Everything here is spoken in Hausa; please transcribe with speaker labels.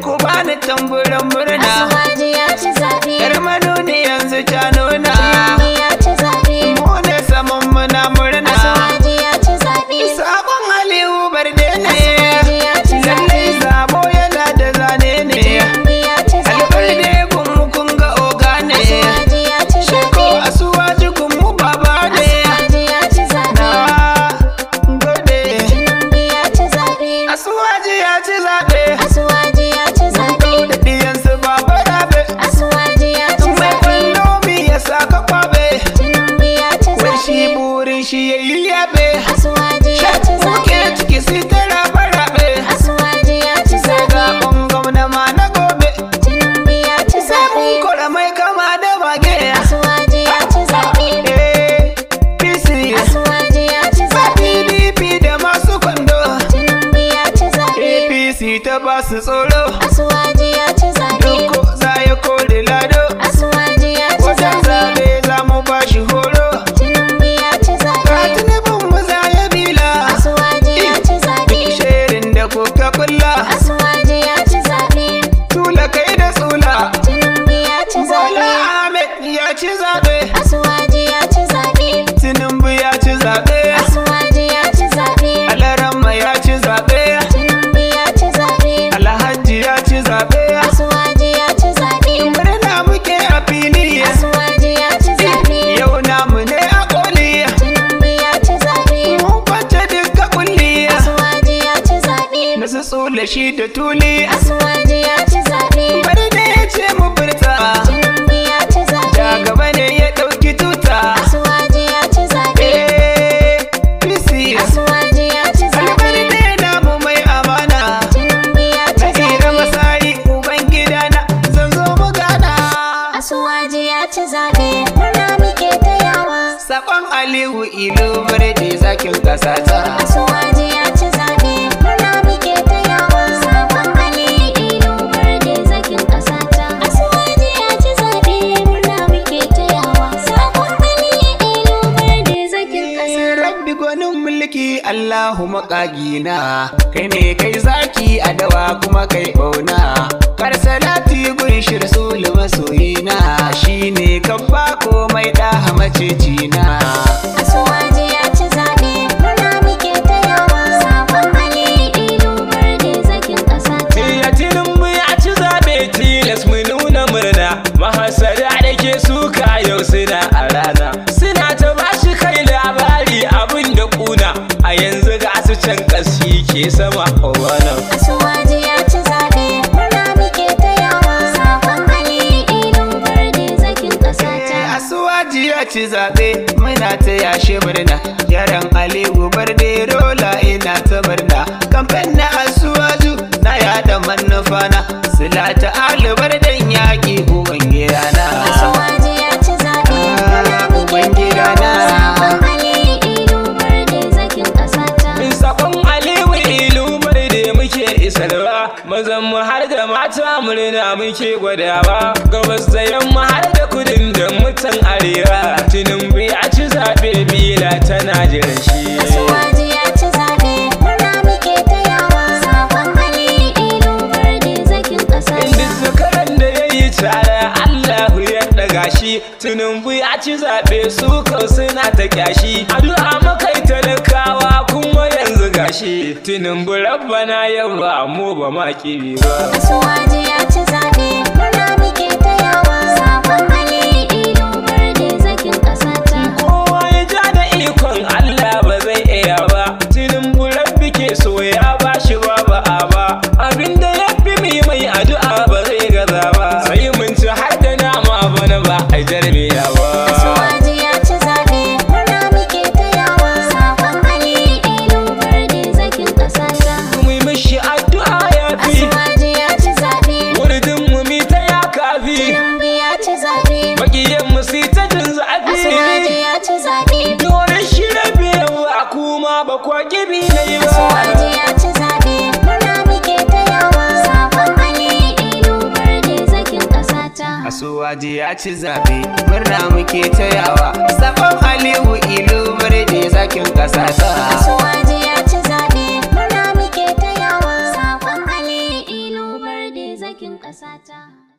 Speaker 1: ku bani tamburan murna
Speaker 2: Asuwaji ya ci zaɓe.
Speaker 1: yar manuni yanzu ta nuna
Speaker 2: Tinubu ya ci zaɓe.
Speaker 1: mu ne saman muna murna
Speaker 2: Asuwaji ya ci zaɓe.
Speaker 1: sabon aliyu barde ne
Speaker 2: Asuwaji ya ci
Speaker 1: lallai
Speaker 2: zaɓe.
Speaker 1: zabo yana da zane ne
Speaker 2: Tinubu ya ci zaɓe.
Speaker 1: albarde gunmu kun ga oga ne
Speaker 2: Asuwaji ya ci
Speaker 1: sheko
Speaker 2: zaɓe.
Speaker 1: asuwaji gunmu baba ne
Speaker 2: Asuwaji ya ci zaɓe.
Speaker 1: na gode
Speaker 2: Tinubu ya ci zaɓe.
Speaker 1: asuwaji ya ci zaɓe
Speaker 2: Asuwaji ya ci zaɓe.
Speaker 1: da diyansu baba rabe
Speaker 2: Asuwaji ya ci
Speaker 1: mai
Speaker 2: zaɓe.
Speaker 1: kwallo mi ya saka kwabe
Speaker 2: Tinubu ya ci
Speaker 1: wai shi
Speaker 2: zaɓe.
Speaker 1: burin shi ya yi yabe
Speaker 2: Asuwaji ya ci
Speaker 1: Kuke
Speaker 2: zaɓe.
Speaker 1: ciki sai ta rabe rabe
Speaker 2: Asuwaji ya ci
Speaker 1: sai
Speaker 2: zaɓe.
Speaker 1: zaɓen gwamna ma na gobe
Speaker 2: Tinubu ya ci
Speaker 1: sai mun
Speaker 2: zaɓe.
Speaker 1: kora mai kama da mage
Speaker 2: Asuwaji ya ci zaɓe.
Speaker 1: eh PC
Speaker 2: Asuwaji ya ci
Speaker 1: ba
Speaker 2: zaɓe.
Speaker 1: PDP da masu kwando
Speaker 2: Tinubu ya ci zaɓe.
Speaker 1: APC ta ba su tsoro
Speaker 2: Asuwaji ya ci zaɓe.
Speaker 1: Dukko za ya kore lado
Speaker 2: Asuwaji ya ci
Speaker 1: Wajen
Speaker 2: zaɓe.
Speaker 1: zaɓe za mu ba shi horo
Speaker 2: Tinubu ya ci
Speaker 1: Ga
Speaker 2: zaɓe.
Speaker 1: tunubin mu za ya bila
Speaker 2: Asuwaji ya ci zaɓe.
Speaker 1: Shirin da kuka kulla
Speaker 2: Asuwaji ya ci zaɓe.
Speaker 1: Tula kai da tsula
Speaker 2: Tinubu ya ci
Speaker 1: Bola
Speaker 2: zaɓe.
Speaker 1: Ahmed ya ci zaɓe
Speaker 2: Asuwaji ya ci zaɓe.
Speaker 1: Tinubu ya ci zaɓe
Speaker 2: Asuwaji ya ci zaɓe.
Speaker 1: Alaramma ya ci zaɓe
Speaker 2: Tinubu ya ci zaɓe.
Speaker 1: Alhaji ya ci zaɓe
Speaker 2: Asuwaji ya ci zaɓe.
Speaker 1: Murna muke a fili
Speaker 2: Asuwaji ya ci zaɓe.
Speaker 1: Yau namu ne a koli
Speaker 2: Tinubu ya ci zaɓe.
Speaker 1: Mun kwance duka kulli
Speaker 2: Asuwaji ya ci zaɓe.
Speaker 1: Na su tsula shi da tuli
Speaker 2: Asuwaji ya ci zaɓe.
Speaker 1: Bari da ya ce mu furta
Speaker 2: Tinubu ya ci
Speaker 1: Da
Speaker 2: zaɓe.
Speaker 1: gaba ne ya ɗauki tuta
Speaker 2: Asuwaji ya ci zaɓe.
Speaker 1: Eh, PC
Speaker 2: Asuwaji ya ci
Speaker 1: Albari
Speaker 2: zaɓe.
Speaker 1: ne namu mai amana
Speaker 2: Tinubu ya ci
Speaker 1: Nasira
Speaker 2: zaɓe.
Speaker 1: masari uban gidana Zan zo mu gana
Speaker 2: Asuwaji ya ci zaɓe. Murna muke ta yawa.
Speaker 1: Sakon Aliyu Ilu Birni zakin kasata
Speaker 2: Asuwaji ya ci zaɓe. Murna muke ta yawa. Sabon Ali Ilu Barde zakin ƙasata. Asuwaji ya ci zaɓe. Murna muke ta yawa. Sabon Ali Ilu Barde zakin ƙasata.
Speaker 1: Rabbi gwanin mulki Allahu maƙagina Kai ne kai zaki a dawa kuma kai ɓauna Kar salati gun shirsul masoyina Shi ne kabba komai ɗaha macecina
Speaker 2: Asuwaji ya ci zaɓe. Murna muke ta yawa. Sabon Ali Ilu Barde zakin ƙasata.
Speaker 3: Iya tinubu ya ci zaɓe tilas mu nuna murna Mahasada da ke suka yau suna a rana Suna ta bashi kai labari abin da kuna A yanzu ga su can ƙasi ke sama a wannan
Speaker 2: Asuwaji ya ci zaɓe. Murna muke ta yawa. Sabon Ali Ilu Barde zakin ƙasata.
Speaker 1: Asuwaji ya ci zaɓe muna ta yashe murna Yaran Aliyu Barde rola ina ta murna Kamfen na Asuwaju na yada manufana Sila ta alibar dan yaƙi uban gidana
Speaker 2: Asuwaji ya ci zaɓe. Murna muke ta yawa. Sabon Ali Ilu Barde zakin ƙasata.
Speaker 3: Sakon Aliyu ilu da muke isarwa Mazan mu har da mata murna muke gwadawa Gabas da yamma har da kudin da mutan arewa Tinubu ya ci zaɓe bila tana jiran shi
Speaker 2: Asuwaji ya ci zaɓe. Murna muke ta yawa. Sabon Ali Ilu Barde zakin
Speaker 3: Inda
Speaker 2: ƙasata.
Speaker 3: zakaran da ya yi tare Allahu ya ɗaga shi Tinubu ya ci zaɓe su kau suna ta kyashi Addu'a makai talakawa kuma yanzu gashi Tinubu rabbana yau ba mu ba ma kibi ba
Speaker 2: Asuwaji ya ci zaɓe. Murna muke ta yawa. Sabon Ali Ilu Barde zakin ƙasata.
Speaker 3: Kowa ya ja da ikon Allah ba zai iya ba Tinubu rabbi ke so ya ba shi ba ba a ba Abinda ya fi mai mai addu'a ba zai gaza ba Sai mun ci har da nama bana ba a jarmiya ba
Speaker 2: Asuwaji ya ci zaɓe. Murna muke ta yawa. Sabon Ali Ilu Barde zakin ƙasata.
Speaker 3: mu yi mishi addu'a ya fi
Speaker 2: Asuwaji ya ci zaɓe.
Speaker 3: Wurdin mu mi ta ya kafi
Speaker 2: Tinubu ya ci zaɓe.
Speaker 3: Makiyan mu si ta jin
Speaker 2: Asuwaji
Speaker 3: zafi
Speaker 2: ya ci zaɓe.
Speaker 3: Domin shi rabe a kuma ba kwa gibi na yi
Speaker 2: Asuwaji
Speaker 3: ba
Speaker 2: ya ci zaɓe. Murna muke ta yawa. Sabon Ali Ilu Barde zakin ƙasata.
Speaker 1: Asuwaji ya ci zaɓe murna muke tayawa Sakon Aliyu Ilu Birni zakin kasata
Speaker 2: Asuwaji ya ci zaɓe. Murna muke ta yawa. Sabon Ali Ilu Barde ƙasata.